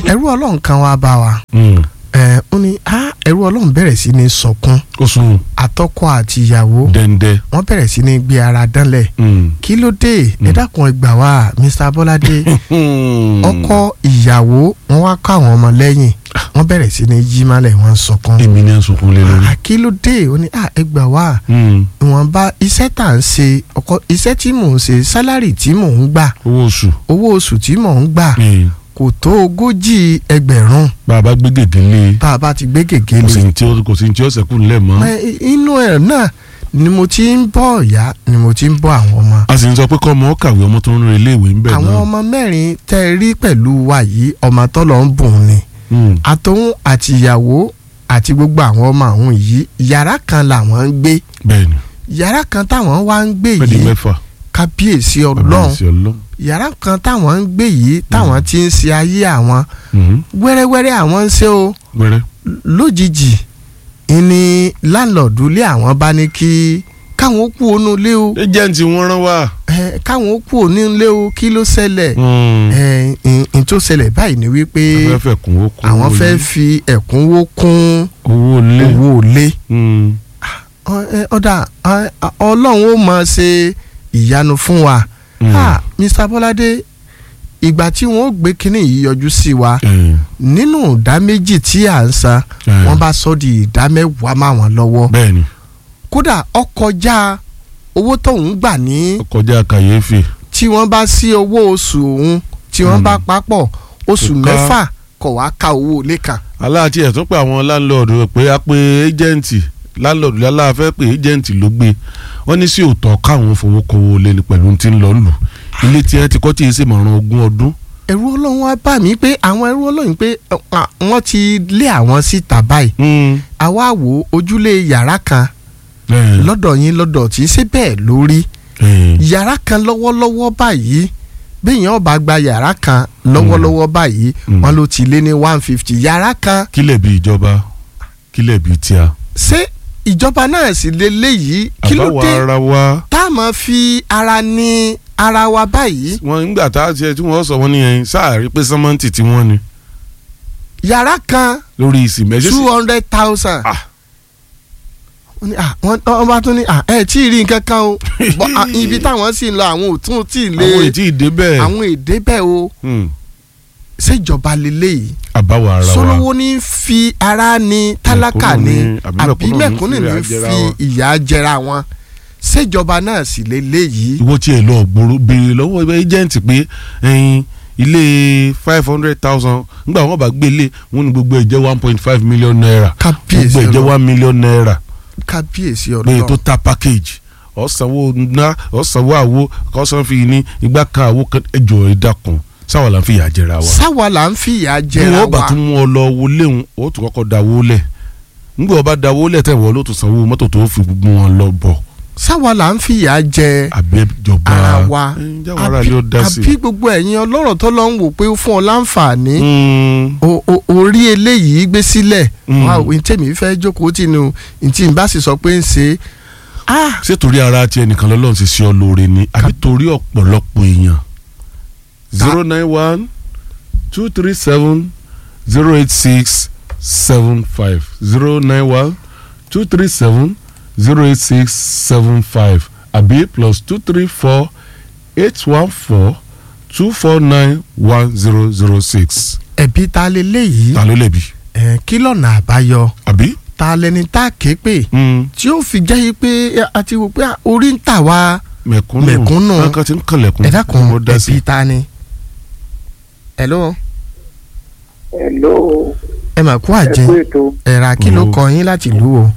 ẹrú ọlọ́run kan wá bá wa Mm. ẹ ó ní á ẹrú ọlọ́run bẹ̀rẹ̀ sí ní sọkún ó sùn àtọkọ àti ìyàwó dẹ́ndẹ́. wọ́n bẹ̀rẹ̀ sí ní gbé ara dánlẹ̀ Mm. kí ló dé ẹ dákun ẹ gbà wá Mr. Bọ́ládé Mm. ọkọ ìyàwó wọ́n wá kọ́ àwọn ọmọ lẹ́yìn wọ́n bẹ̀rẹ̀ sí ní jí málẹ̀ wọ́n ń sọkún èmi ni à ń sunkún lé lórí. à kí ló dé ó ní à ẹ gbà wá Mm. ìwọ̀nba iṣẹ́ tà ń ṣe ọkọ iṣẹ́ tí mò ń ṣe sálárì tí mò ń gbà owó oṣù. owó oṣù tí mò ń gbà Mm. kò tó ogójì ẹgbẹ̀rún bàbá gbé gègé lé tá a bá ti gbé gègé kò sí lé ní tí ó kò sí ní tí ó sẹ́kù ńlẹ̀ mọ́. Ẹ, inú ẹ̀ náà ni mo ti ń bọ́ ìyá ni mo ti ń bọ́ àwọn ọmọ a sì ń sọ pé kọ́ ọmọ ó kàwé ọmọ tó ń rin iléèwé ń bẹ̀ àwọn náà. ọmọ mẹ́rin tẹ́ ẹ rí pẹ̀lú wa yìí ọmọ tọ́lọ̀ ń bùn ni Mm. àtòun àti ìyàwó àti gbogbo àwọn ọmọ àwọn yìí yàrá kan làwọn ń gbé bẹ́ẹ̀ni yàrá kan táwọn wá ń gbé pẹ́ẹ́dì yìí mẹ́fà. kábíyèsí ọlọ́run Kábíyèsí ọlọ́run. yàrá kan táwọn ń gbé yìí táwọn ti ń ṣe ayé àwọn Mhm. wẹ́rẹ́wẹ́rẹ́ àwọn ń ṣe o wẹ́rẹ́. lójijì ìní láńlọ́ọ̀dù ilé àwọn bá ní kí káwọn ó kú ònú ilé o ẹjẹǹtì wọn rán wá. ẹ, káwọn ó kú ònú ilé o kí ló ṣẹlẹ̀ Mm. ẹ, ìn- ìn tó ṣẹlẹ̀ báyìí ni wípé àwọn fẹ́ kún ó kún àwọn owó fẹ́ ilé. fi ẹ̀kúnwó kún owó lé. owó ilé Mm. Ọ- ẹ, ọ̀dà ẹ, ọlọ́run ó máa ṣe ìyanu fún wa Mm. Ah, Mr. Bọ́ládé ìgbà tí wọ́n ó gbé kínní yìí yọjú sí wa Eh, nínú ìdá méjì tí à ń san eh. wọ́n bá sọ di ìdá mẹ́wàá máa wọ́n lọ́wọ́ bẹ́ẹ̀ni kódà ọkọjá owó tóun gbà ní ó kọjá kàyéfì. tí wọ́n bá sí owó oṣù òun tí wọ́n Mm. bá papọ̀ oṣù Kò ká. mẹ́fà kọ̀ wá ka owó ilé kan aláàtí ẹ̀ tún pé àwọn láńlọ́ọ̀dù pé a pé ẹ́jẹ̀ǹtì láńlọ́ọ̀dù láláà fẹ́ pé ẹ́jẹ̀ǹtì ló gbé wọ́n ní sí òótọ́ káwọn fowó kówó lé ní pẹ̀lú tí ń lọ lù ilé tí ẹ ti kọ́ tí ì ṣe mọ̀ràn ogún ọdún. ẹ̀rù ọlọ́run wá bá mi pé àwọn ẹ̀rù ọlọ́run pé ọ, à, wọ́n ti lé àwọn síta báyìí àwa wo ojúlé yàrá kan Eh, lọ́dọ̀ yín lọ́dọ̀ tí ṣé bẹ́ẹ̀ lórí eh, yàrá kan lọ́wọ́lọ́wọ́ báyìí béèyàn bá gba yàrá kan lọ́wọ́lọ́wọ́ báyìí Mm. wọ́n ló ti lé ní one fifty yàrá kan kílẹ̀ bí ìjọba kílẹ̀ bí tíá. ṣé ìjọba náà sì lé léyìí kí ló àbáwọ̀ dé ara wa tá a máa fi ara ní ara wa báyìí wọn nígbà tá a tiẹ̀ tí wọ́n sọ wọ́n nìyẹn sáàrí pé sẹ́mọ́ǹtì tí wọ́n ní yàrá kan lórí ìsìn mẹ́sẹ̀ two hundred thousand. Ah. wọ́n ní, ah, wọ́n wọ́n bá tún ní ah, ẹ tí ì rí nǹkan kan o Bọ́, ah, ibi táwọn sì ń lọ àwọn ò tún tí ì lé àwọn ètí ìdè bẹ́ẹ̀ àwọn èdè bẹ́ẹ̀ o Hmm, ṣèjọba lélẹ́yìí àbáwọ̀ ara wa sọlọ́wọ́ ní fi ara ní tálákà Mẹ̀kúnnù ní ní- àbí àbí mẹ̀kúnnù ní mẹ̀kúnnù fi ní ìyà jẹra fi wọn. ìyà jẹra wọn ṣèjọba náà sì lélẹ́yìí ìwọ tí ẹ lọ gbòòrò béèrè lọ́wọ́ ẹjẹǹtì pé ẹyin ilé five hundred thousand nígbà wọn bá gbélé wọn ní gbogbo ẹ jẹ́ one point five million naira kábíyèsí gbogbo ẹ jẹ́ ọlọ́run one million naira kábíyèsí lóye ọlọ́run tó ta package ọ̀sánwó ná ọ̀sánwó àwo kọ́sán fi ní igbá kan àwo kan ẹjọ́ ẹ dákun sáwọn là ń fi ìyà jẹra wa sáwa là ń fi ìyà bí jẹra wọn bá wa tún mú ọ lọ wọlé òun ó tún kọ́kọ́ dáwó lẹ̀ nígbà wọn bá dáwó lẹ̀ tẹ̀ wọ́n ló tún sanwó mọ́tò tó fi gbogbo wọn lọ bọ̀ sáwa là ń fi ìyà jẹ àbẹ́jọba ara wa ẹ̀, jáwọ́ ara ni ó dá sí àbí gbogbo ẹ̀yin ọlọ́rọ̀ tó lọ ń wò pé ó fún ọ láǹfààní Mm. o- o- orí eléyìí gbé sílẹ̀ Mm. wá òun tèmi fẹ́ jókòó tìǹù ntí n bá sì sọ pé ń ṣe ah ṣé torí ara ti ẹnìkan lọ́lọ́run ti ṣe ọ lóore ni àbí torí ọ̀pọ̀lọpọ̀ èèyàn zero nine one two three seven zero eight six seven five zero nine one two three seven zero eight six seven five àbí plus two three four eight one four two four nine one zero zero six ẹ̀bí ta leléyìí ta ló lẹ̀bi ẹ̀ kí lọ́nà àbáyọ àbí. ta lẹni tá a ké pè Mm. tí ó fi jẹ́ yí pé a ti wò pé ah, orí ń tà wá mẹ̀kúnnù Mẹ̀kúnnù. kankan ti ń kànlẹ̀kùn ẹ̀dá kan mo dá sí. ẹ̀bí ta ni. hello Hello, ẹ mà kú ẹ àjẹ kú ètò. ẹ̀rà kí ló Hello. kọ yín láti ìlú o.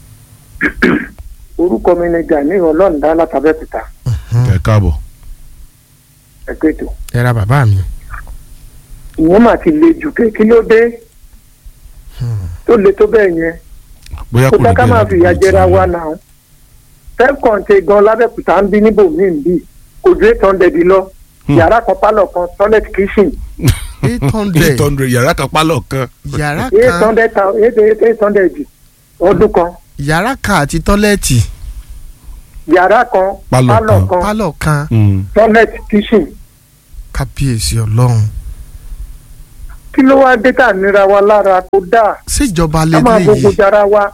Orúkọ mi ni Gani Ọlọ́ọ̀dá látàbẹ́kúta. ẹ káàbọ̀. Ẹ kú ètò. ẹ̀rà bàbá mi. Ìyẹn mà ti le jù pé kí ló dé? Tó le tó bẹ́ẹ̀ yẹn. bóyá Kó kò dá ní ká máa bẹ́ẹ̀ fìyà lọ́dún jẹra tí- wa náà. Tẹ́kọ̀ǹtì gan lábẹ́kúta ń bí níbòmíì ń bì. Kò ju eight hundred lọ. Hmm. Yàrá kan pálọ̀ kan toilet kitchen. eight hundred eight hundred yàrá kan pálọ̀ kan. yàrá eight kan hundred eight eight eight hundred ọdún kan. yàrá kan àti tọ́lẹ́ẹ̀tì Yàrá kan Pálọ̀ pálọ̀ kan. kan pálọ̀ kan Mm. toilet kitchen. kábíyèsí ọlọ́run kí ló wá dé tá à nira wa lára tó dáa síjọba ká máa gbogbo lélẹ́yìí jara wa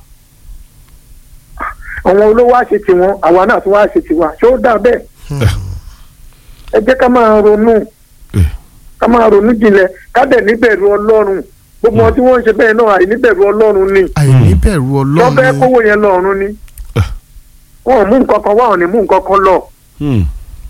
àwọn olówó á ṣe tiwọn àwa náà tún wá ṣe tiwa ṣé ó dà bẹ́ẹ̀ ẹ jẹ́ ká máa ronú Eh. ká máa ronú jinlẹ̀ ká dẹ̀ níbẹ̀rù ọlọ́run gbogbo wọn tí wọ́n ń ṣe bẹ́ẹ̀ náà àìníbẹ̀rù ọlọ́run ni àìní bẹ̀rù wọ́n fẹ́ ọlọ́run kówó yẹn lọ́run ni Eh. wọn ò mú nǹkan kan wá ò ní mú nǹkan kan lọ Hmm.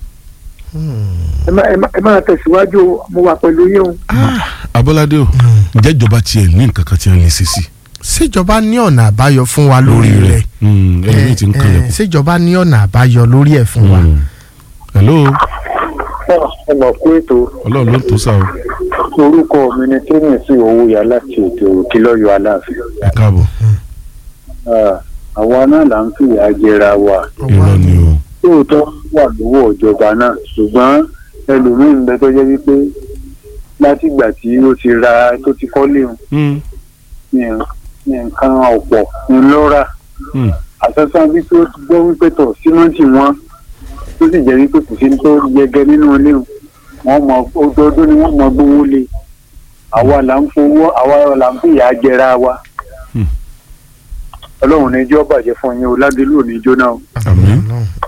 ẹ má- ẹ má- ẹ máa tẹ̀síwájú o, mo wà pẹ̀lú yín o. abọ́ládé o ǹjẹ́ ìjọba tiẹ̀ ní nǹkan kan tí wọ́n lè ṣe sí síjọba ní ọ̀nà àbáyọ fún wa lórí rẹ̀ Hmm, ẹlòmíì ti ń Eh, kalẹ̀ eh, síjọba ní ọ̀nà àbáyọ lórí ẹ̀ fún wa. hello ẹ mọ̀ pé ètò ọlọ́run ló ń tó sá o orúkọ mi ni tẹ́nìsì owóyà láti ètò òkè lọ́yọ̀ aláàfin. ẹ káàbọ̀ Ah, àwa náà là ń fìyà jẹra wa irọ́ ni o lóòótọ́ wà lọ́wọ́ ìjọba náà ṣùgbọ́n ẹlòmíín ń bẹ tó jẹ́ wípé látìgbà tí ó ti ra tó ti kọ́lé òun Hmm. ní ní nǹkan ọ̀pọ̀ ńlọ́ra Hmm. àsọsán wípé ó ti gbọ́ wípé tọ̀ símẹ́ǹtì wọn tó sì jẹ́ wípé kò sí ní tó yẹgẹ nínú ilé wọn wọ́n mọ ọdọọdún ni wọ́n mọ gbówó lé àwa là ń fowó àwa là ń fìyà jẹra wa Hmm. ọlọ́run ní jọ́ bàjẹ́ fún yín o ládùúgbò ní jóná o. Àmín.